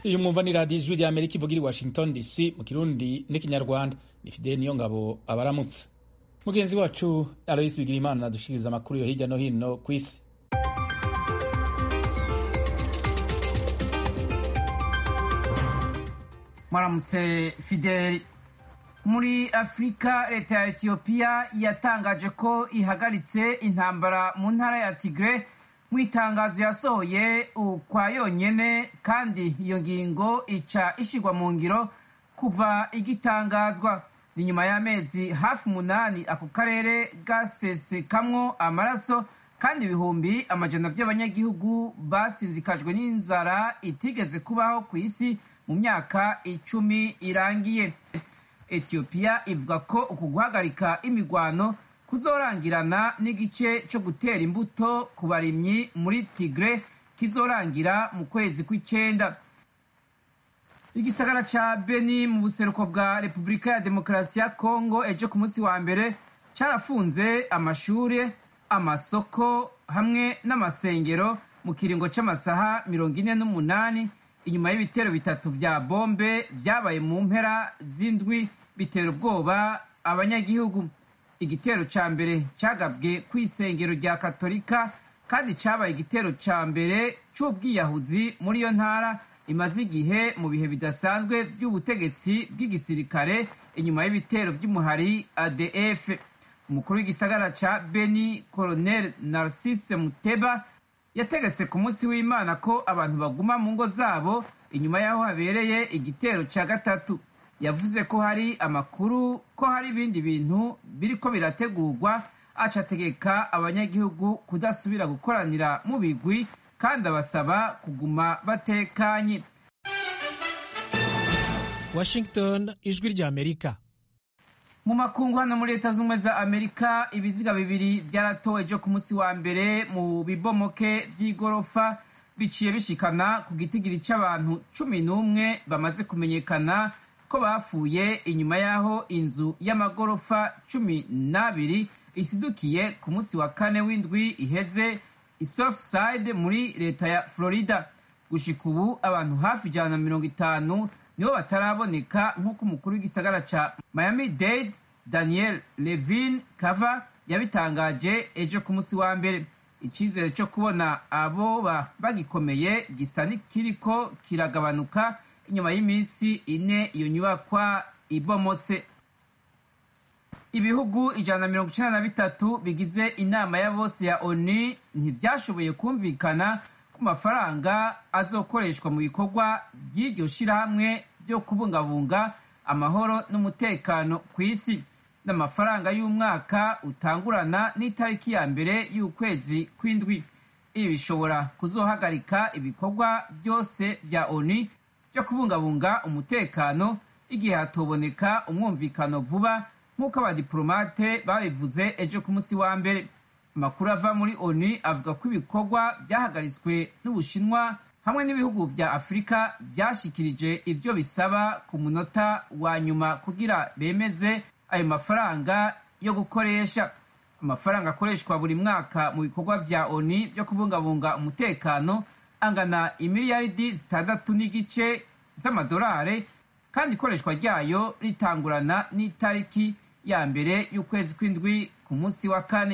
iyi mwumva ni radiyo ijwi ry'amerika ivuga iri washington dc mu kirundi n'ikinyarwanda ni fideli niyo ngabo abaramutse mugenzi wacu aloyisi bigirimana adushikiriza amakuru yo hirya no hino ku isi mwaramutse fideli muri afurika leta ya etiyopiya yatangaje ko ihagaritse intambara mu ntara ya tigre mu itangazo yasohoye ukwa yonyene kandi iyo ngingo ica ishyirwa mu ngiro kuva igitangazwa ni nyuma y'amezi hafi umunani ako karere gasesekamwo amaraso kandi ibihumbi amajana by'abanyagihugu basinzikajwe n'inzara itigeze kubaho ku isi mu myaka icumi irangiye etiyopiya ivuga ko uku guhagarika imigwano kuzorangirana n'igice cyo gutera imbuto ku barimyi muri tigre kizorangira mu kwezi kw'icenda igisagara ca beni mu buseruko bwa repubulika ya demokarasi ya kongo ejo ku munsi wa mbere carafunze amashure amasoko hamwe n'amasengero mu kiringo c'amasaha mirongo ine n'umunani inyuma y'ibitero bitatu vya bombe vyabaye mu mpera z'indwi bitera ubwoba abanyagihugu igitero ca mbere cagabwe kw'isengero rya katolika kandi cabaye igitero ca mbere c'ubwiyahuzi muri iyo ntara imaze igihe mu bihe bidasanzwe vy'ubutegetsi bw'igisirikare inyuma y'ibitero vy'umuhari adf umukuru w'igisagara ca beni colonel narcisse muteba yategetse ku munsi w'imana ko abantu baguma mu ngo zabo inyuma y'aho habereye igitero ca gatatu yavuze ko hari amakuru ko hari ibindi bintu biriko birategurwa aca ategeka abanyagihugu kudasubira gukoranira mu bigwi kandi abasaba kuguma batekanye washington ijwi rya amerika mu makungu hano muri leta z'ubumwe za amerika ibiziga bibiri vyaratowe ejo ku munsi wa mbere mu bibomoke vy'igorofa biciye bishikana ku gitigiri c'abantu cumi n'umwe bamaze kumenyekana ko bapfuye inyuma y'aho inzu y'amagorofa cumi n'abiri isidukiye ku munsi wa kane w'indwi iheze isofside muri leta ya florida gushika ubu abantu hafi ijana na mirongo itanu nibo bataraboneka nk'uko umukuru w'igisagara ca miami dade daniel levin kava yabitangaje ejo ku munsi wa mbere icizere cyo kubona aboba bagikomeye gisa n'ikiriko kiragabanuka inyuma y'iminsi ine iyo nyubakwa ibomotse ibihugu ijana na mirongo icenda na bitatu bigize inama ya bose ya oni ntivyashoboye kumvikana ku mafaranga azokoreshwa mu bikorwa by'iryo shirahamwe byo kubungabunga amahoro n'umutekano ku isi n'amafaranga y'umwaka utangurana n'itariki ya mbere y'ukwezi kw'indwi ibi bishobora kuzohagarika ibikorwa byose vya oni byo kubungabunga umutekano igihe hatoboneka umwumvikano vuba nk'uko abadiplomate babivuze ejo ku munsi wa mbere amakuru ava muri oni avuga ko ibikorwa byahagaritswe n'ubushinwa hamwe n'ibihugu vya afurika byashikirije ivyo bisaba ku munota wa nyuma kugira bemeze ayo mafaranga yo gukoresha amafaranga akoreshwa buri mwaka mu bikorwa vya oni vyo kubungabunga umutekano angana imiliyaridi zitandatu n'igice z'amadolari kandi ikoreshwa ryayo ritangurana n'itariki ya mbere y'ukwezi kw'indwi ku munsi wa kane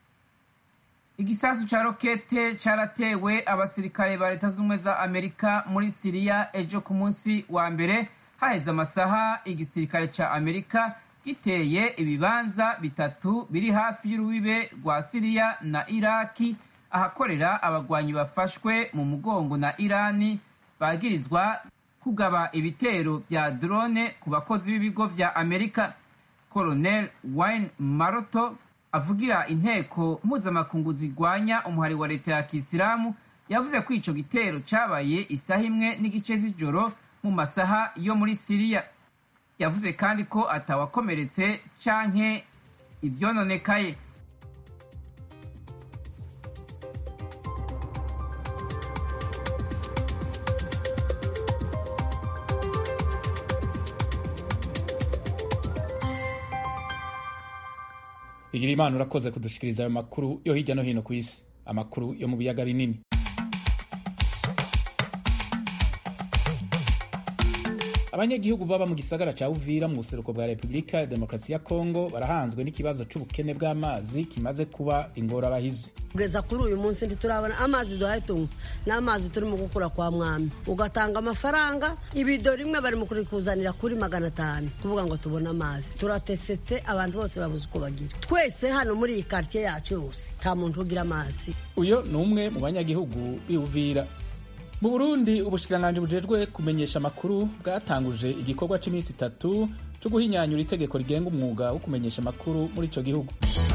igisasu ca rokete caratewe abasirikare ba leta z'ubumwe za amerika muri siriya ejo ku munsi wa mbere haheze amasaha igisirikare ca amerika giteye ibibanza bitatu biri hafi y'urubibe rwa siriya na iraki ahakorera abagwanyi bafashwe mu mugongo na irani bagirizwa kugaba ibitero vya drone ku bakozi b'ibigo vya amerika colonel wayne maroto avugira inteko mpuzamakungu zirwanya umuhari wa leta ya kisilamu yavuze ko ico gitero cabaye isaha imwe n'igice z'ijoro mu masaha yo muri siriya yavuze kandi ko atawakomeretse canke ivyononekaye igira imana urakoze kudushikiriza ayo makuru yo hirya no hino ku isi amakuru yo mu biyaga binini abanyagihugu baba mu gisagara ca uvira mu buseruko bwa repubulika ya demokarasi ya kongo barahanzwe n'ikibazo c'ubukene bw'amazi kimaze kuba ingorabahizi kugeza kuri uyu munsi ntiturabona amazi duhaye tunywa n'amazi turimo gukura kwa mwami ugatanga amafaranga ibido rimwe bari mu kurikuzanira kuri magana atanu kuvuga ngo tubone amazi turatesetse abantu bose babuze uko bagira twese hano muri iyi karitsiye yacu yose nta muntu ugira amazi uyo ni umwe mu banyagihugu b'iuvira mu burundi ubushikiranganji bujejwe kumenyesha amakuru bwatanguje igikorwa c'iminsi itatu co guhinyanyura itegeko rigenga umwuga wo kumenyesha amakuru muri ico gihugu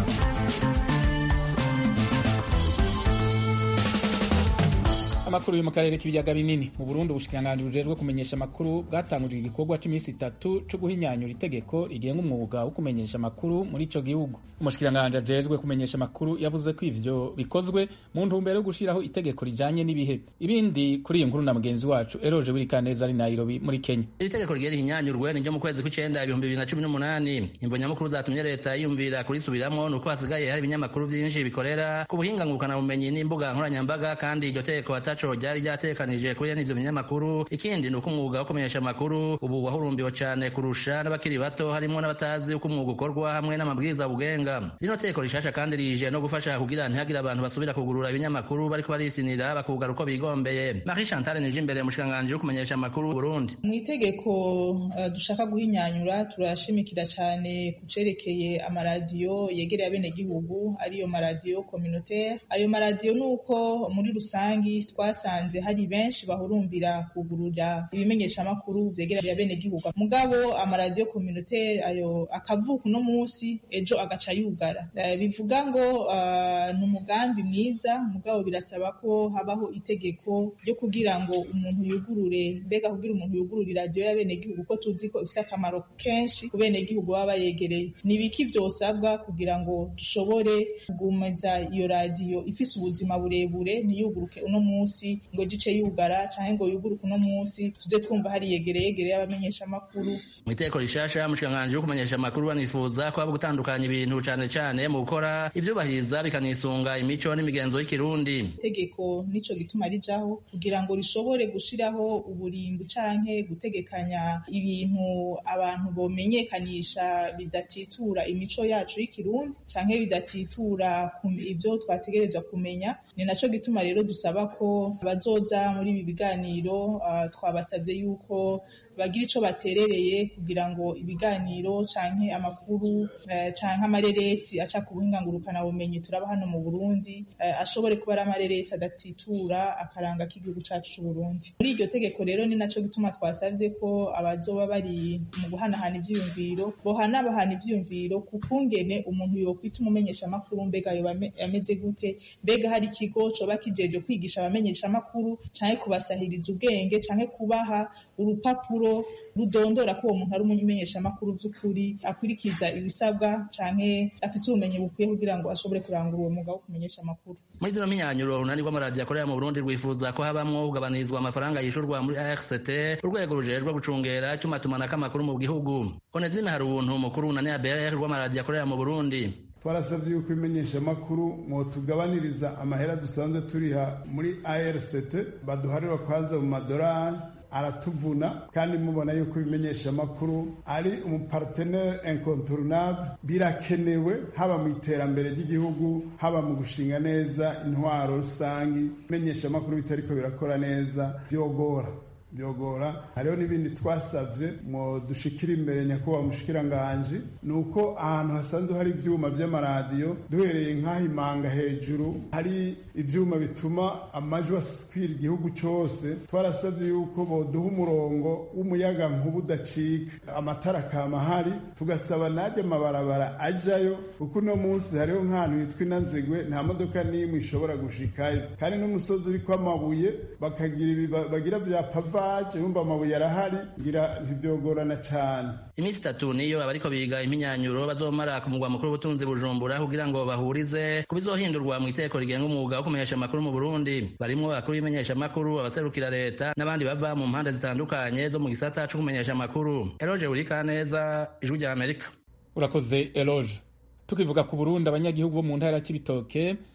amakuru yo mu karere k'ibiyaga binini mu burundi ubushikiranganji bujejwe kumenyesha amakuru bwatanguje igikorwa c'iminsi itatu co guhinyanyura itegeko rigenga umwuga wo kumenyesha amakuru muri ico gihugu umushikiranganji ajejwe kumenyesha amakuru yavuze ko ivyo bikozwe mu ntumbero yo gushiraho itegeko rijanye n'ibihe ibindi kuri iyo nkuru na mugenzi wacu eroje wirikaneza ari nairobi muri kenya iri tegeko rigera ihinyanyurwe ni ryo mu kwezi kw'icenda ibihumbi bibiri na cumi n'umunani imvo nyamukuru zatumye leta yiyumvira kurisubiramwo ni uko hasigaye hari ibinyamakuru vyinshi bikorera ku buhinga ngurukanabumenyi n'imbuga nkoranyambaga kandi iryo tegeko ataco ryari ryatekanije kuri n'ivyo binyamakuru ikindi ni uko umwuga wo kumenyesha amakuru ubu wahurumbiwe cane kurusha n'abakiri bato harimwo n'abatazi uko umwuga ukorwa hamwe n'amabwiriza bugenga rino tegeko rishasha kandi rije no gufasha kugira ntihagire abantu basubira kugurura ibinyamakuru bariko barisinira bakugara uko bigombeye marie chantal nije imbere mushikanganje wo kumenyesha amakuru burundi mu itegeko uh, dushaka guhinyanyura turashimikira cane ku cerekeye amaradiyo yegereye abenegihugu ariyo maradiyo communautaire ayo maradiyo ni uko muri rusangi twasanze hari benshi bahurumbira kugurura ibimenyeshamakuru vyegereye abenegihugu mugabo amaradiyo communautaire ayo akavuka uno musi ejo agaca yugara uh, bivuga ngo uh, ni umugambi mwiza mugabo birasaba ko habaho itegeko ryo kugira ngo umuntu yugurure mbega kugira umuntu yugurure iradiyo y'abenegihugu ko tuzi ko ifite akamaro kenshi ku benegihugu baba bayegereye ni ibiki vyosabwa kugira ngo dushobore kugumeza iyo radiyo ifise ubuzima burebure ntiyuguruke uno musi ngo gice yugara canke ngo yuguruke uno musi tuze twumva hari yegereye yegereye abamenyesha amakuru mu itegeko rishasha mushikanganje wo kumenyesha amakuru banifuza ko haba gutandukanya ibintu cane cane mu gukora ivyubahiriza bikanisunga imico n'imigenzo y'ikirundi itegeko nico gituma rijaho kugira ngo rishobore gushiraho uburimbi canke gutegekanya ibintu abantu bomenyekanisha bidatitura imico yacu y'ikirundi canke bidatitura ivyo twategerezwa kumenya ni naco gituma rero dusaba ko bazoza muri ibi biganiro uh, twabasavye yuko bagira ico baterereye kugira ngo ibiganiro canke amakuru uh, canke amareresi aca ku buhinga ngurukana bumenyi turaba hano mu Burundi uh, ashobore kuba ari amareresi adatitura akaranga k'igihugu cacu c'u Burundi muri iryo tegeko rero ni naco gituma twasavye ko abazoba bari mu guhanahana ivyiyumviro bohanabahana ivyiyumviro ku kungene umuntu yokwita umumenyesha amakuru mbega yoba ameze gute mbega hari ikigo coba kijeje kwigisha abamenyesha amakuru canke kubasahiriza ubwenge canke kubaha urupapuro rudondora ko uwo muntu ari umumenyesha amakuru vy'ukuri akurikiza ibisabwa canke afise ubumenyi bukwiye kugira ngo ashobore kurangura uwo mwuga wo kumenyesha amakuru muri zino minyanyuro urunani rw'amaradiyo akorera mu burundi rwifuza ko habamwo kugabanizwa amafaranga yishurwa muri arct urwego rujejwe gucungera itumatumanako amakuru mu gihugu onezime hari ubuntu mukuru unani abr rw'amaradiyo akorera mu burundi twarasabye yuko imenyesha amakuru mwotugabaniriza amahera dusanzwe turiha muri arct baduharira kwanza mu madorari aratuvuna kandi mubona yuko ibimenyesha amakuru ari umupartenere incontournable birakenewe haba mu iterambere ry'igihugu haba mu gushinga neza intwaro rusangi imenyesha amakuru bitariko birakora neza byogora byogora hariho n'ibindi twasabye mu dushikira imbere nyakubahwa mushikiranganji ni uko ahantu hasanzwe hari ivyuma vy'amaradiyo duhereye nk'aho imanga hejuru hari ivyuma bituma amajwi aswira igihugu cose twarasabye yuko boduha umurongo w'umuyaga nkuba udacika amatara akama hari tugasaba najya amabarabara ajayo kuko uno munsi hariho nk'ahantu hitwa inanzigwe nta modoka n'imwe ishobora gushikayo kandi n'umusozi uriko amabuye bakagira bagira vya pava baje bumva amabuye arahari ngira ntibyogorana cyane iminsi itatu niyo abariko biga impinyanyuro bazomara ku mugwa mukuru w'ubutunzi bujumbura kugira ngo bahurize ku bizohindurwa mu iteko rigenga umwuga wo kumenyesha amakuru mu burundi barimwo abakuru b'imenyesha amakuru abaserukira leta n'abandi bava mu mpande zitandukanye zo mu gisata co kumenyesha amakuru eloge urikaneza ijwi rya amerika urakoze eloge tukivuga ku burundi abanyagihugu bo mu ntara ya cibitoke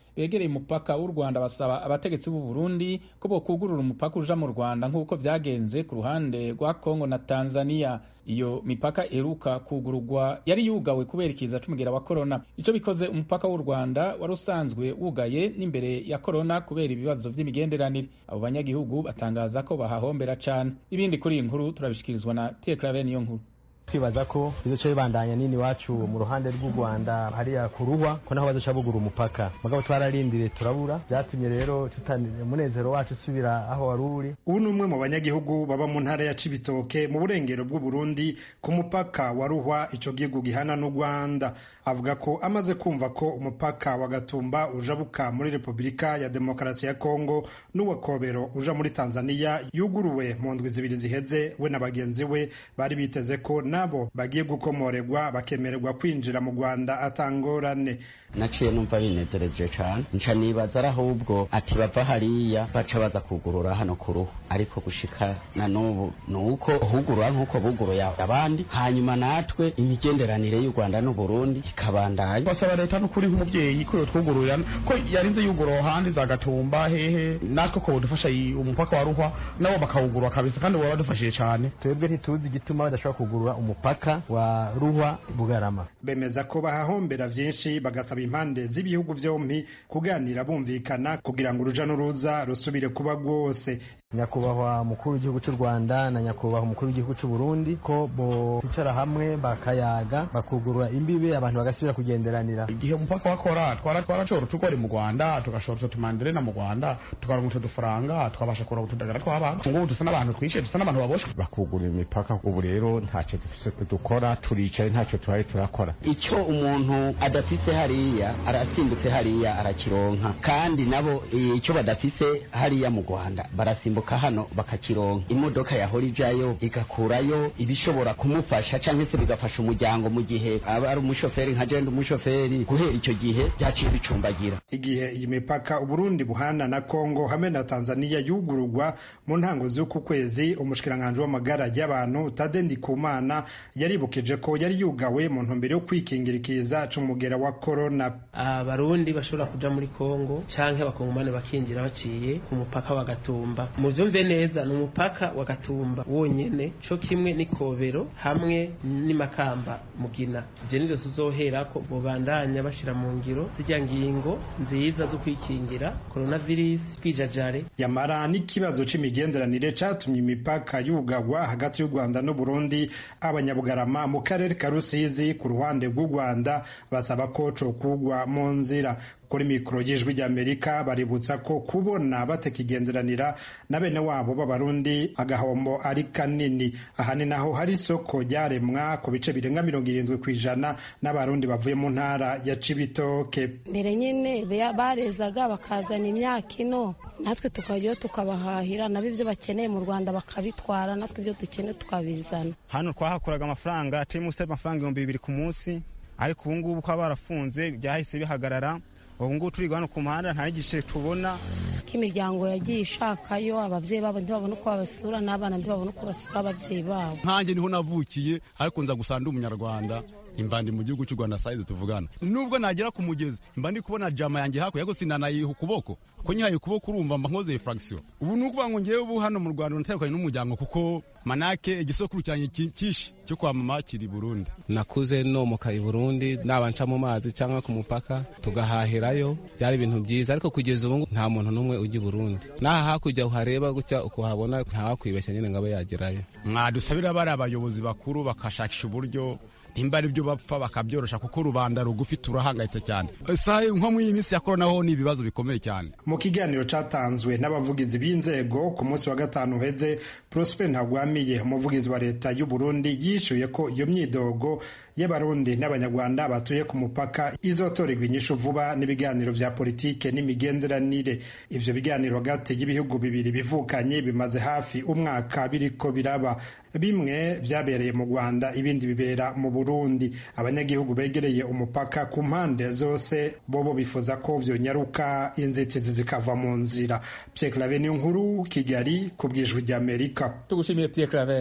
begereye umupaka w'u rwanda basaba abategetsi b'u burundi ko bokugurura umupaka uja mu rwanda nk'uko vyagenze ku ruhande rwa kongo na tanzania iyo mipaka iheruka kugururwa yari yugawe kubera ikiza c'umugera wa korona ico bikoze umupaka w'u rwanda wari usanzwe wugaye n'imbere ya korona kubera ibibazo vy'imigenderanire abo banyagihugu batangaza ko bahahombera cane ibindi kuri iyi nkuru turabishikirizwa na pierre claver niyo nkuru twibaza ko bizoca bibandanya nini iwacu mu ruhande rw'u rwanda hariya ku ruhwa ko naho bazoca bugura umupaka mugabo twararindiriye turabura byatumye rero umunezero wacu usubira aho wari uri ubu ni umwe mu banyagihugu baba mu ntara ya cibitoke mu burengero bw'u burundi ku mupaka wa ruhwa ico gihugu gihana n'u rwanda avuga ko amaze kumva ko umupaka wa gatumba ujabuka muri repubulika ya demokarasi ya kongo n'uwa kobero uja muri tanzania yuguruwe mu ndwi zibiri ziheze we na bagenzi we bari biteze ko nabo bagiye gukomorerwa bakemererwa kwinjira mu rwanda atangorane naciye numva binezereje cane nca nibaza ari ahubwo ati bava hariya baca baza kugurura hano ku ruhu ariko gushika na n'ubu ni uko hugurura nk'uko buguruye abandi hanyuma natwe imigenderanire y'u rwanda n'uburundi ikabandanya basaba leta n'ukuri nk'umubyeyi ko yotwugururira ko yarinze yugura ahandi za gatumba hehe natwe ko budufasha umupaka wa ruhwa nabo bakawugurura kabisa kandi baba badufashije cane twebwe ntituzi igituma badashobora kugurura umupaka wa ruhwa bugarama bemeza ko bahahombera vyinshi bagasaba impande z'ibihugu vyompi kuganira bumvikana kugira ngo uruja n'uruza rusubire kuba rwose nyakubahwa mukuru w'igihugu cy'u rwanda na nyakubahwa umukuru w'igihugu cy'u burundi ko bicara hamwe bakayaga bakugurura imbibe abantu bagasubira kugenderanira igihe umupaka wakora twara twarashobora utugori mu rwanda tugashobora utumanderena mu rwanda tukaronka utu dufaranga twabasha kuronka utudagara tw'abantu ngubu dusa n'abantu twishe dusa n'abantu baboshwe bakugurura imipaka ubu rero ntacyo dufise dukora turicaye ntacyo tuhari turakora icyo umuntu adafise hariya arasimbutse hariya arakironka kandi nabo icyo badafise hariya mu rwanda barasimbuka hano bakakironka imodoka yahora ijayo igakurayo ibishobora kumufasha cyangwa se bigafasha umuryango mu gihe aba ari umushoferi nka jenda umushoferi guhera icyo gihe byaciye bicumbagira igihe iyi mipaka uburundi buhana na kongo hamwe na tanzania yugururwa mu ntango z'uku kwezi umushikiranganji w'amagara y'abantu tade ndikumana yaribukije ko yari yugawe mu ntumbero yo kwikingira ikiza c'umugera wa korona abarundi bashobora kuja muri kongo canke abakongomani bakinjira baciye ku mupaka wa gatumba muvyumve neza ni umupaka wa gatumba wonyene co kimwe n'ikobero hamwe n'imakamba mugina ivyo nivyo tuzoherako bobandanya bashira mu ngiro zirya ngingo nziza zo kwikingira coronavirus kwijajare yamara n'ikibazo c'imigenderanire catumye imipaka yugagwa hagati y'u rwanda n'uburundi abanyabugarama mu karere ka rusizi ku ruhande rw'u rwanda basaba ko cokugwa mu nzira kuri mikoro y'ijwi ry'amerika baributsa ko kubona batakigenderanira na bene wabo b'abarundi agahombo ari kanini aha ni naho hari isoko ryaremwa ku bice birenga mirongo irindwi ku ijana n'abarundi bavuye mu ntara ya cibitoke mbere nyine barezaga bakazana imyaka ino natwe tukajyayo tukabahahira nabo ibyo bakeneye mu rwanda bakabitwara natwe ibyo dukeneye tukabizana hano twahakuraga amafaranga turi munsi y'amafaranga ibihumbi bibiri ku munsi ariko ubu ngubu ko barafunze byahise bihagarara ubu ngubu turi hano ku muhanda nta n'igice tubona ko imiryango yagiye ishakayo ababyeyi babo ntibabone uko babasura n'abana ntibabone uko basura ababyeyi babo nkanjye niho navukiye ariko nza gusa ndi umunyarwanda imbandi mu gihugu cy'u rwanda sayizi tuvugana nubwo nagera ku mugezi mba ndi kubona jama yanjye hakurya ariko sinanayiha ukuboko ko nyihaye ukuboko urumva mba nkoze furagisiyo ubu ni ukuvuga ngo ngewe ubu hano mu rwanda natandukanye n'umuryango kuko manake igisokuru cyanjye cyinshi cyo kwa mama kiri burundi nakuze nomoka i burundi naba nca mu mazi cyangwa ku mupaka tugahahirayo byari ibintu byiza ariko kugeza ubu nta muntu n'umwe ujya i burundi n'aha hakurya uhareba gutya ukuhabona ntawakwibeshya nyine ngo abe yagerayo mwadusabira bari abayobozi bakuru bakashakisha uburyo nimba ari byo bapfa bakabyorosha kuko rubanda rugufi turahangayitse cyane nko muri iyi minsi ya korona ho ni ibibazo bikomeye cyane mu kiganiro cyatanzwe n'abavugizi b'inzego ku munsi wa gatanu uheze prosper ntagwamiye umuvugizi wa leta y'u burundi yishyuye ko iyo myidogo y'abarundi n'abanyarwanda batuye ku mupaka izotorerwa inyishu vuba n'ibiganiro vya politike n'imigenderanire ivyo biganiro hagati y'ibihugu bibiri bivukanye bimaze hafi umwaka biriko biraba bimwe vyabereye mu rwanda ibindi bibera mu burundi abanyagihugu begereye umupaka ku mpande zose bobo bifuza ko vyonyaruka inzitizi zikava mu nzira pierre claver niyo nkuru kigali ku bwijwi ry'amerika tugushimiye pierre claver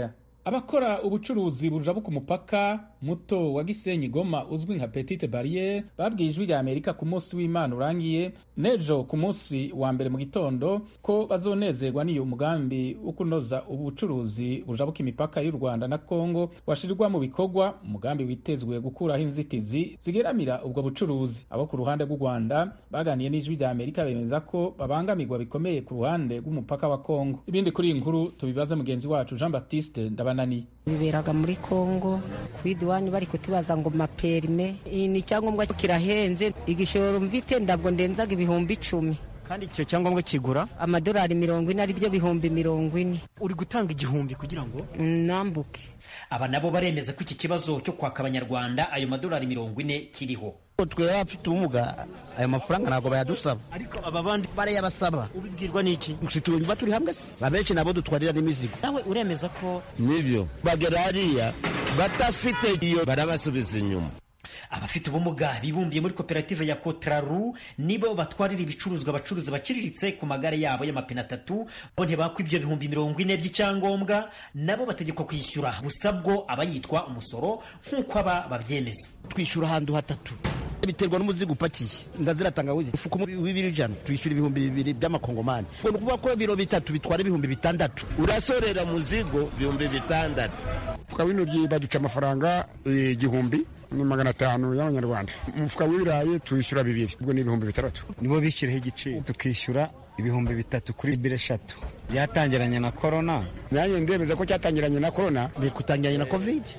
abakora ubucuruzi bujabuka umupaka muto wa gisenyi goma uzwi nka petite barriere babwiye ijwi rya amerika ku munsi w'imana urangiye nejo ku munsi wa mbere mu gitondo ko bazonezerwa n'iyo mugambi wo kunoza ubucuruzi bujabuka imipaka y'u rwanda na kongo washirirwa mu bikorwa umugambi witezwe gukuraho inzitizi zigeramira ubwo bucuruzi abo ku ruhande rw'u rwanda baganiye n'ijwi rya amerika bemeza ko babangamirwa bikomeye ku ruhande rw'umupaka wa kongo ibindi kuri iyi nkuru tubibaze mugenzi wacu jean baptiste ndabananiye biberaga muri kongo kuri diwani bari kutubaza ngo maperime ni icyangombwa kirahenze igishoro mvite ndabwo ndenzaga ibihumbi icumi kandi icyo cyangombwa kigura amadolari mirongo ine aribyo bihumbi mirongo ine uri gutanga igihumbi kugira ngo nambuke aba nabo baremeza ko iki kibazo cyo kwaka abanyarwanda ayo madolari mirongo ine kiriho twebwe abafite ubumuga ayo mafaranga ntabwo bayadusaba ariko aba bandi barayabasaba ubibwirwa n'iki tuba turi hamwe se abenshi nabo dutwarira n'imizigo nawe uremeza ko nibyo bagera hariya batafite iyo barabasubiza inyuma abafite ubumuga bibumbiye muri koperative ya kotraru nibo batwarira ibicuruzwa abacuruzi baciriritse ku magare yabo y'amapine atatu bo ntibakwa ibyo bihumbi mirongo ine by'icyangombwa nabo bategekwa kwishyura gusa bwo aba yitwa umusoro nk'uko aba babyemeza twishyura ahantu hatatu biterwa n'umuzigo upakiye ndazira tangawizi ufuka w'ibiri ijana twishyura ibihumbi bibiri by'amakongomani ubwo ni ukuvuga ko ibiro bitatu bitwara ibihumbi bitandatu urasorera muzigo ibihumbi bitandatu umufuka w'intoryi baduca amafaranga igihumbi ni magana atanu y'amanyarwanda umufuka w'ibirayi tuwishyura bibiri ubwo ni ibihumbi bitandatu nibo bishyiraho igiciro tukishyura ibihumbi bitatu kuri biro eshatu byatangiranye na korona nanjye ndemeza ko cyatangiranye na korona biri kutangiranye na kovide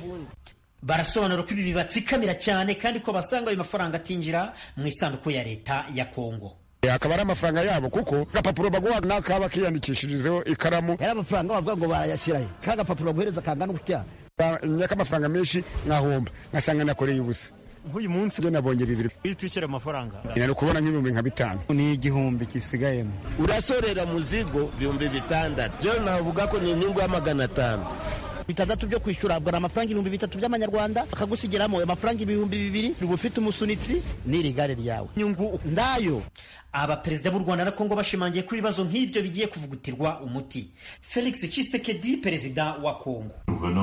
barasobanura ko ibi bibatsikamira cyane kandi ko basanga ayo mafaranga atinjira mu isanduku ya leta ya kongo akaba ari amafaranga yabo kuko agapapuro baguha n'akaba kiyandikishirizeho ikaramu yari amafaranga bavuga ngo barayashyirayo ka gapapuro baguhereza kangana gutya nyaka amafaranga menshi nkahomba ngasanga nakoreye ubusa nk'uyu munsi byo nabonye bibiri iyo twishyura amafaranga nari kubona nk'ibihumbi nka bitanu ni igihumbi kisigayemo urasorera muzigo ibihumbi bitandatu byo navuga ko ni inyungu ya magana atanu bitandatu byo kwishyura habwa amafaranga ibihumbi bitatu by'amanyarwanda bakagusigiramo amafaranga ibihumbi bibiri uba ufite umusunitsi n'iri gare ryawe nyungu ndayo abaperezida b'u rwanda na kongo bashimangiye ko ibibazo nk'ibyo bigiye kuvugutirwa umuti felix tshisekedi perezida wa kongo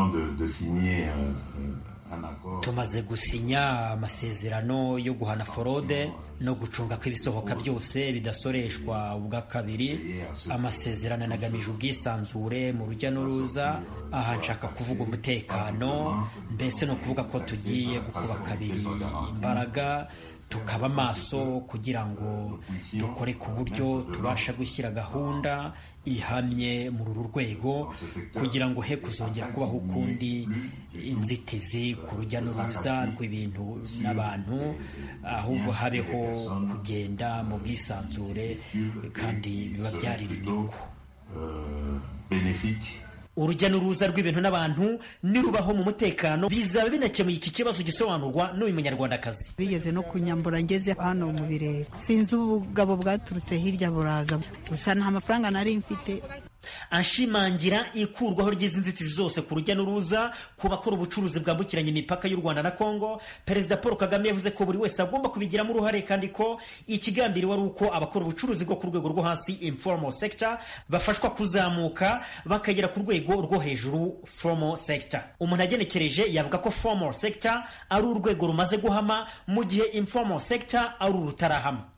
tumaze gusinya amasezerano yo guhana forode no gucunga ko ibisohoka byose bidasoreshwa ubwa kabiri amasezerano anagamije ubwisanzure mu rujya n'uruza aha nshaka kuvuga umutekano mbese ni ukuvuga ko tugiye gukuba kabiri imbaraga tukaba maso kugira ngo dukore ku buryo tubasha gushyira gahunda ihamye muri uru rwego kugira ngo he kuzongera kubaho ukundi inzitizi ku rujya n'uruza rw'ibintu n'abantu ahubwo habeho kugenda mu bwisanzure kandi biba byarira inyungu urujya n'uruza rw'ibintu n'abantu nirubaho mu mutekano bizaba binakemuye iki kibazo gisobanurwa n'uyu munyarwandakazi bigeze no kunyambura ngeze hano mu birere sinzi ubugabo bwaturutse hirya buraza gusa nta mafaranga nari mfite ashimangira ikurwaho ry'izi nzitizi zose ku rujya n'uruza ku bakora ubucuruzi bwambukiranya imipaka y'u rwanda na kongo perezida paul kagame yavuze ko buri wese agomba kubigiramo uruhare kandi ko ikigambiriwe ari uko abakora ubucuruzi bwo ku rwego rwo hasi informal sector bafashwa kuzamuka bakagera ku rwego rwo hejuru formal sector umuntu agenekereje yavuga ko formal sector ari urwego rumaze guhama mu gihe informal sector ari urutarahama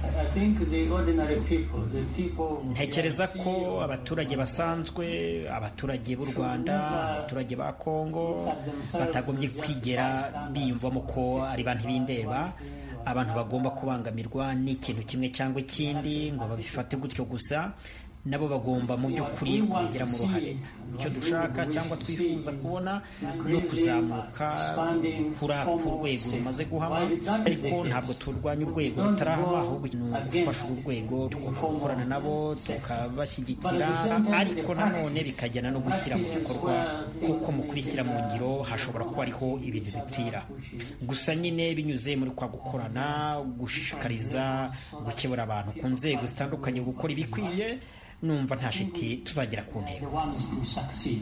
ntekereza ko abaturage basanzwe abaturage b'u rwanda abaturage ba kongo batagombye kwigera biyumvamo ko ari bantu b'indeba abantu bagomba kubangamirwa n'ikintu kimwe cyangwa ikindi ngo babifate gutyo gusa nabo bagomba mu by'ukuri kubigiramo uruhare icyo dushaka cyangwa twifuza kubona ni ukuzamuka kuri ku rwego rumaze guhama ariko ntabwo turwanya urwego rutarahama ahubwo ni ugufasha uru rwego tugomba gukorana nabo tukabashyigikira ariko nanone bikajyana no gushyira mu bikorwa kuko mu kubishyira mu ngiro hashobora kuba ariho ibintu bipfira gusa nyine binyuze muri kwa gukorana gushishikariza gukebura abantu ku nzego zitandukanye gukora ibikwiye numva nta shiti tuzagera ku ntego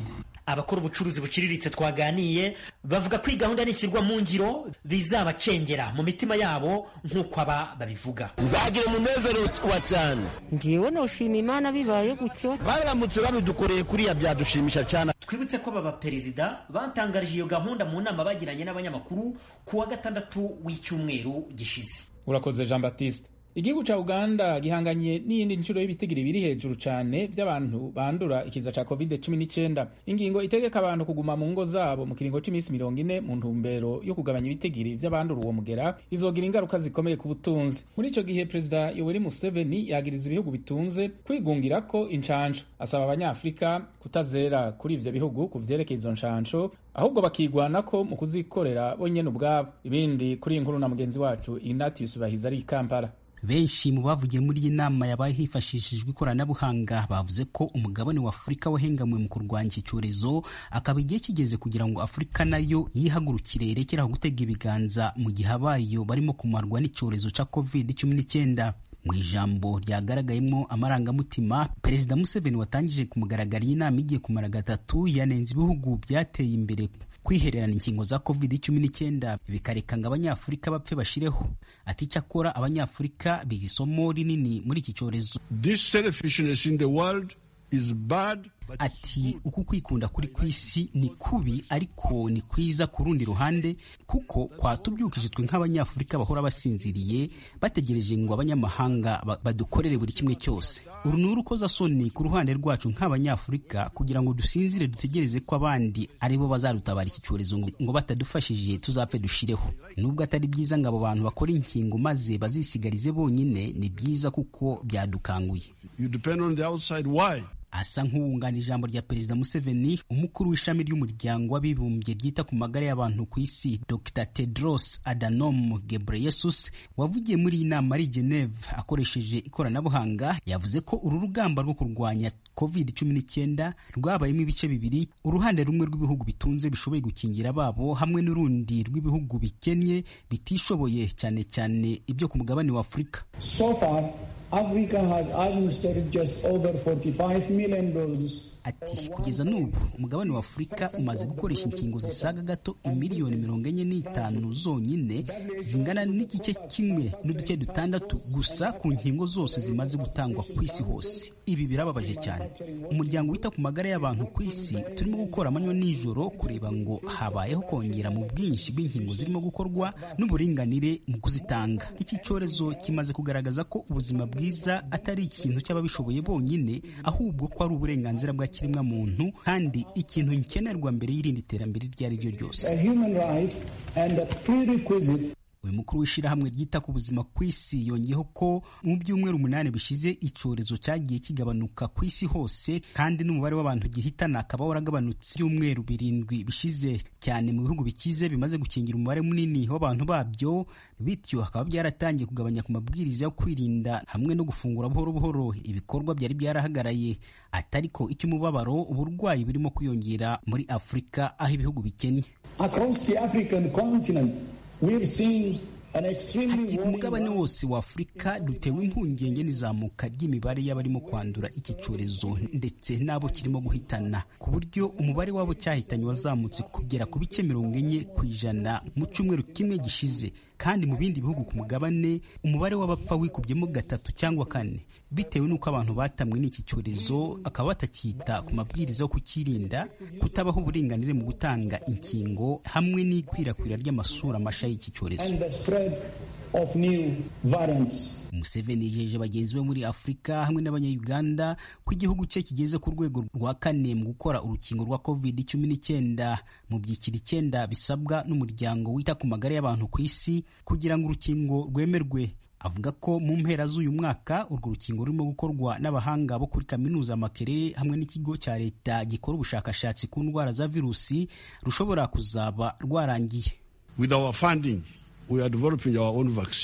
abakora ubucuruzi buciriritse twaganiye bavuga ko iyi gahunda nishyirwa mu ngiro bizabacengera mu mitima yabo nk'uko aba babivuga nzagira umunezero wa cyane ngewe noshima imana bibaye gutyo baramutse babidukoreye kuriya byadushimisha cyane twibutse ko aba baperezida batangarije iyo gahunda mu nama bagiranye n'abanyamakuru ku wa gatandatu w'icyumweru gishize urakoze jean baptiste igihugu ca uganda gihanganye n'iyindi nshuro y'ibitigiri biri hejuru cane vy'abantu bandura ikiza ca covid 19 ingingo itegeka abantu kuguma mu ngo zabo mu kiringo c'imisi mirongo ine mu ntumbero yo kugabanya ibitigiri vy'abandura uwo mugera izogira ingaruka zikomeye ku butunzi muri ico gihe perezida yoweri museveni yagiriza ibihugu bitunze kwigungirako incanco asaba abanyafurika kutazera kuri ivyo bihugu ku vyerekeye izo ncanco ahubwo bakigwanako mu kuzikorera bonyene ubwabo ibindi kuri iyi nkuru na mugenzi wacu ignatius bahiza ari i kampala benshi mu bavugiye muri iyi nama yabaye hifashishijwe ikoranabuhanga bavuze ko umugabane wa afurika wahengamwe mu kurwanya iki cyorezo akaba igihe kigeze kugira ngo afurika nayo yihagurukire irekeraho gutega ibiganza mu gihe abayo barimo kumarwa n'icyorezo cya covid cumi n'icyenda mu ijambo ryagaragayemo amarangamutima perezida museveni watangije ku mugaragaro iyi nama igiye kumara gatatu yanenze ibihugu byateye imbere kwihererana inkingo za covid cumi n'icyenda bikareka ngo abanyafurika bapfe bashireho ati icyakora abanyafurika biga isomo rinini muri iki cyorezo This selfishness in the world is bad. ati uku kwikunda kuri ku isi ni kubi ariko ni kwiza ku rundi ruhande kuko kwatubyukije twe nk'abanyafurika bahora basinziriye bategereje ngo abanyamahanga ba- badukorere buri kimwe cyose uru ni urukozasoni ku ruhande rwacu nk'abanyafurika kugira ngo dusinzire dutegereze ko abandi ari bo bazadutabara iki cyorezo ngo ngo batadufashije tuzapfe dushireho nubwo atari byiza ngo abo bantu bakore inkingo maze bazisigarize bonyine ni byiza kuko byadukanguye You depend on the outside. Why? asa nk'uwungana ijambo rya perezida museveni umukuru w'ishami ry'umuryango w'abibumbye ryita ku magara y'abantu ku isi dr tedros adhanom ghebreyesus wavugiye muri iyi nama ari i geneve akoresheje ikoranabuhanga yavuze ko uru rugamba rwo kurwanya covid cumi n'icyenda rwabayemo ibice bibiri uruhande rumwe rw'ibihugu bitunze bishoboye gukingira ababo hamwe n'urundi rw'ibihugu bikennye bitishoboye cyane cyane ibyo ku mugabane wa afurika So far, Africa has administered just over 45 million doses. ati kugeza n'ubu umugabane wa afurika umaze gukoresha inkingo zisaga gato imiliyoni mirongo enye n'itanu zonyine zingana n'igice kimwe n'uduce dutandatu gusa ku nkingo zose zimaze gutangwa ku isi hose ibi birababaje cyane umuryango wita ku magara y'abantu ku isi turimo gukora amanywa n'ijoro kureba ngo habayeho kongera mu bwinshi bw'inkingo zirimo gukorwa n'uburinganire mu kuzitanga iki cyorezo kimaze kugaragaza ko ubuzima bwiza atari ikintu cy'ababishoboye bonyine ahubwo ko ari uburenganzira bwa kiremwa muntu kandi ikintu nkenerwa mbere y'irindi terambere iryo ari ryo ryose A human right and a prerequisite uyu mukuru w'ishyirahamwe ryita ku buzima ku isi yongeyeho ko mu byumweru umunani bishize icyorezo cyagiye kigabanuka ku isi hose kandi n'umubare w'abantu gihitana akaba waragabanutse ibyumweru birindwi bishize cyane mu bihugu bikize bimaze gukingira umubare munini w'abantu babyo bityo hakaba byaratangiye kugabanya ku mabwiriza yo kwirinda hamwe no gufungura buhoro buhoro ibikorwa byari byarahagaraye atariko icy'umubabaro uburwayi burimo kwiyongera muri afurika aho ibihugu bikennye across the African continent, we've seen an extremely Ati ku mugabane wose wa Afurika dutewe impungenge n'izamuka ry'imibare y'abarimo kwandura iki cyorezo ndetse n'abo kirimo guhitana ku buryo umubare w'abo cyahitanye wazamutse kugera ku bice mirongo enye ku ijana mu cyumweru kimwe gishize kandi mu bindi bihugu ku mugabane umubare w'abapfa wikubyemo gatatu cyangwa kane bitewe n'uko abantu batamwe n'iki cyorezo akaba batacyita ku mabwiriza yo kukirinda kutabaho uburinganire mu gutanga inkingo hamwe n'ikwirakwira ry'amasura masha y'iki cyorezo and the spread of new variants. Museveni yijeje bagenzi be muri Afurika hamwe n'abanyayuganda ko igihugu cye kigeze ku rwego rwa kane mu gukora urukingo rwa covid cumi n'icyenda mu byiciro icyenda bisabwa n'umuryango wita ku magara y'abantu ku isi kugira ngo urukingo rwemerwe avuga ko mu mpera z'uyu mwaka urwo rukingo rurimo gukorwa n'abahanga bo kuri kaminuza Makerere hamwe n'ikigo cya leta gikora ubushakashatsi ku ndwara za virusi rushobora kuzaba rwarangiye With our funding, we are developing our own vaccine.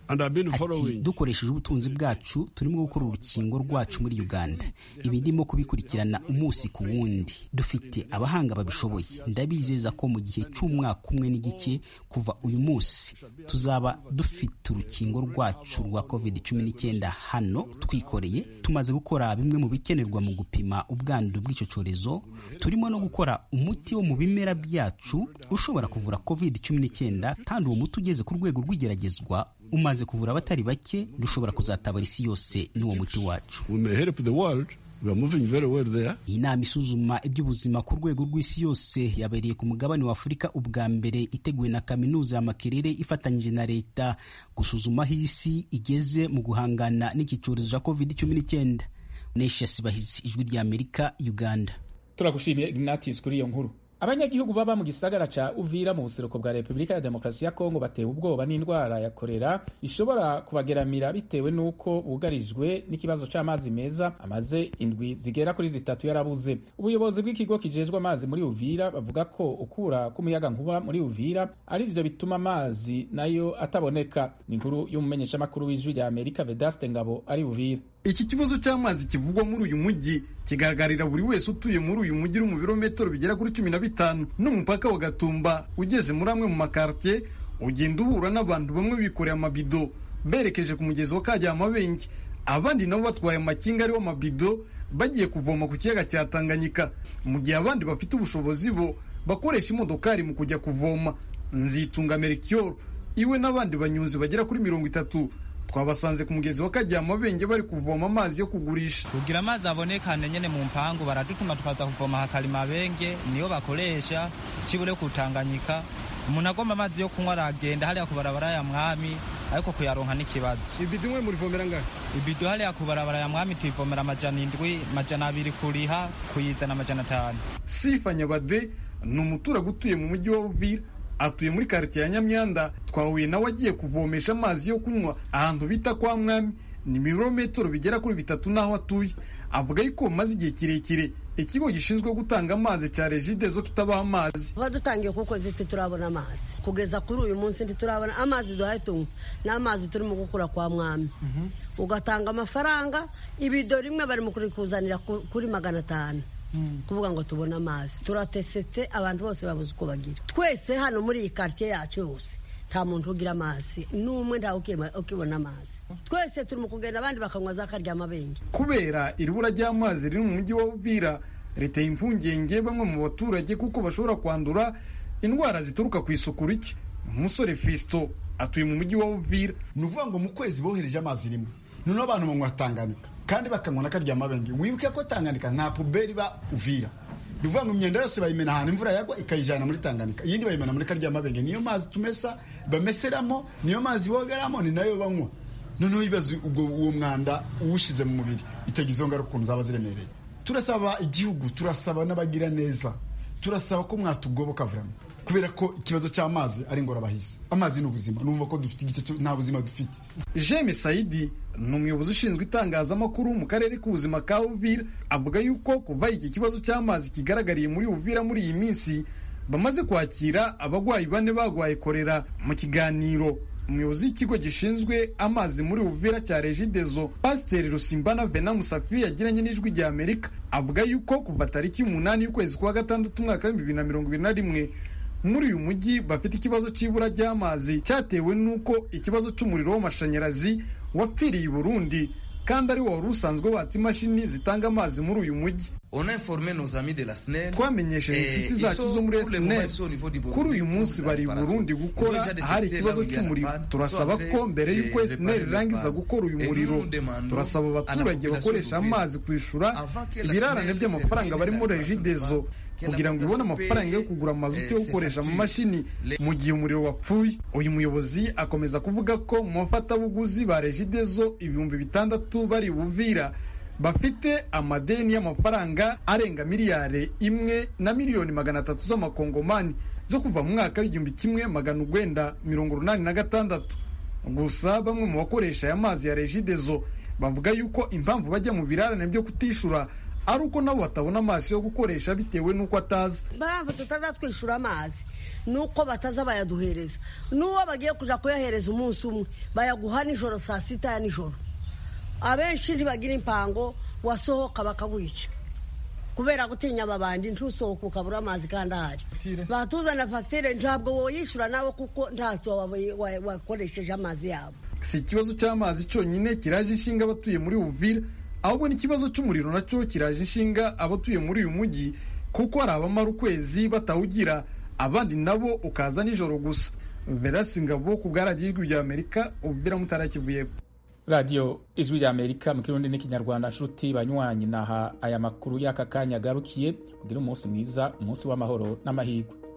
ati dukoresheje ubutunzi bwacu turimo gukora urukingo rwacu muri uganda ibi ndimo kubikurikirana umunsi ku wundi dufite abahanga babishoboye ndabizeza ko mu gihe cy'umwaka umwe n'igice kuva uyu munsi tuzaba dufite urukingo rwacu rwa covid cumi n'icyenda hano twikoreye tumaze gukora bimwe mu bikenerwa mu gupima ubwandu bw'icyo cyorezo turimo no gukora umuti wo mu bimera byacu ushobora kuvura covid cumi n'icyenda kandi uwo muti ugeze ku rwego rw'igeragezwa umaze kuvura abatari bake dushobora kuzatabara isi yose n'uwo muti wacu iyi nama isuzuma iby'ubuzima ku rwego rw'isi yose yabereye ku mugabane wa afurika ubwa mbere iteguwe na kaminuza ya makerere ifatanyije na leta gusuzuma aho isi igeze mu guhangana n'iki cyorezo cya covid cumi n'icyenda nesha sibahizi ijwi rya amerika uganda turagushimiye ignatius kuri iyo nkuru abanyagihugu baba mu gisagara ca uvira mu buseruko bwa repubulika ya demokarasi ya kongo batewe ubwoba n'indwara ya korera ishobora kubageramira bitewe n'uko bugarijwe n'ikibazo c'amazi meza amaze indwi zigera kuri zitatu yarabuze ubuyobozi bw'ikigo kijejwe amazi muri uvira bavuga ko ukura k'umuyaga nkuba muri uvira ari vyo bituma amazi nayo ataboneka ni inkuru y'umumenyeshamakuru w'ijwi rya amerika vedaste ngabo ari uvira iki kibazo cy'amazi kivugwa muri uyu mujyi kigaragarira buri wese utuye muri uyu mujyi uri mu birometero bigera kuri cumi na bitanu n'umupaka wa gatumba ugeze muri amwe mu makartier ugenda uhura n'abantu bamwe bikoreye amabido berekeje ku mugezi wa kajyamabenge abandi nabo batwaye amakinga ariho amabido bagiye kuvoma ku kiyaga cya tanganyika mu gihe abandi bafite ubushobozi bo bakoresha imodokari mu kujya kuvoma nzitunga merikiyoro iwe n'abandi banyuzi bagera kuri mirongo itatu twabasanze ku mugezi wa kajyamabenge bari kuvoma amazi yo kugurisha kugira amazi abonekane nyene mu mpangu baradutuma tukaza kuvoma hakalimabenge niyo bakoresha kibure kutanganyika umuntu agomba amazi yo kunywa aragenda hariya ku barabara ya mwami ariko kuyaronka n'ikibazo ibido imwe murivomera ngahe ibido hariya ku barabara ya mwami tuyivomera amajana indwi amajana abiri kuriha kuyizana amajana atanu sifa nyabade ni umuturage utuye mu mujyi wa uvira atuye muri karitsiye ya nyamyanda twahuye nawe agiye kuvomesha amazi yo kunywa ahantu bita kwa mwami ni ibirometero bigera kuri bitatu n'aho atuye avuga yuko maze igihe kirekire ikigo gishinzwe gutanga amazi cya regide zo kitabaha amazi tuba dutangiye kuko ziti turabona amazi kugeza kuri uyu munsi ntiturabona amazi duhaye tunywa n'amazi turimo gukura kwa mwami ugatanga amafaranga ibido rimwe bari mu kurikuzanira kuri magana atanu kuvuga ngo tubone amazi turatesetse abantu bose babuze uko bagira twese hano muri iyi karitsiye yacu yose nta muntu ugira amazi n'umwe ntawe ukibona amazi twese turi mu kugenda abandi bakanywa za karyamabenge kubera iribura ry'amazi riri mu mujyi wa uvira riteye impungenge bamwe mu baturage kuko bashobora kwandura indwara zituruka ku isuku rike umusore fisito atuye mu mujyi wa uvira ni ukuvuga ngo mu kwezi bohereje amazi rimwe noneho abantu banywa tanganyika kandi bakanywa na karyamabenge wibuke ko tanganyika nta puberi iba uvira ni ukuvuga ngo imyenda yose bayimena ahantu imvura yagwa ikayijyana muri tanganyika iyindi bayimena muri karyamabenge niyo mazi tumesa bameseramo niyo mazi bogeramo ni nayo banywa noneho ibibazo ubwo uwo mwanda uwushyize mu mubiri itagira izo ngaruka ukuntu zaba ziremereye turasaba igihugu turasaba n'abagira neza turasaba ko mwatugoboka vurama kubera ko ikibazo cy'amazi ari ingorabahizi amazi ni ubuzima numva ko dufite igice nta buzima dufite jeme sayidi ni umuyobozi ushinzwe itangazamakuru mu karere k'ubuzima ka uvira avuga yuko kuva iki kibazo cy'amazi kigaragariye muri uvira muri iyi minsi bamaze kwakira abarwayi bane bagwaye korera mu kiganiro umuyobozi w'ikigo gishinzwe amazi muri uvira cya regidezo pasiteri rusimbana vena musafi yagiranye n'ijwi rya amerika avuga yuko kuva tariki y'umunani y'ukwezi kwa gatandatu umwaka w'ibihumbi bibiri na mirongo ibiri na rimwe muri uyu mujyi bafite ikibazo cy'ibura ry'amazi cyatewe n'uko ikibazo cy'umuriro w'amashanyarazi wapfiriye i burundi kandi ari wo wari usanzwe watsa imashini zitanga amazi muri uyu mujyi twamenyesheje inshuti zacu zo muri snl kuri uyu munsi bari i burundi gukora ahari ikibazo cy'umuriro turasaba ko mbere y'uko snl irangiza gukora uyu muriro turasaba abaturage bakoresha amazi kwishyura ibirarane by'amafaranga bari muri regidezo kugira ngo ibone amafaranga yo kugura amazuti yo gukoresha amamashini mu gihe umuriro wapfuye uyu muyobozi akomeza kuvuga ko mu bafatabuguzi ba regidezo ibihumbi bitandatu bari buvira bafite amadeni y'amafaranga arenga miliyari imwe na miliyoni magana atatu z'amakongomani zo kuva mu mwaka w'igihumbi kimwe magana urwenda mirongo urunani na gatandatu gusa bamwe mu bakoresha aya mazi ya regidezo bavuga yuko impamvu bajya mu birarane byo kutishura ari uko nabo batabona amazi yo gukoresha bitewe n'uko atazi mpamvu tutazatwishyura amazi ni uko bataza bayaduhereza n'uwo bagiye kujya kuyahereza umunsi umwe bayaguha nijoro saa sita ya nijoro abenshi ntibagira impango wasohoka bakawica kubera gutinya ababandi ntusohoke ukabura amazi kandi ahari batuzana fagitire ntabwo woyishyura nawe kuko ntacyo wakoresheje amazi yabo si ikibazo cy'amazi cyonyine kiraje inshinga abatuye muri uvira ahubwo n'ikibazo cy'umuriro nacyo kiraje inshinga abatuye muri uyu mujyi kuko hari abamara ukwezi batawugira abandi nabo ukaza nijoro gusa verasi ngabo ku bwaragiye ijwi rya amerika uvira mutarakivuyemo radiyo ijwi rya amerika mu kirundi n'ikinyarwanda nshuti banywanyi naha aya makuru y'aka kanya agarukiye kugira umunsi mwiza umunsi w'amahoro n'amahirwe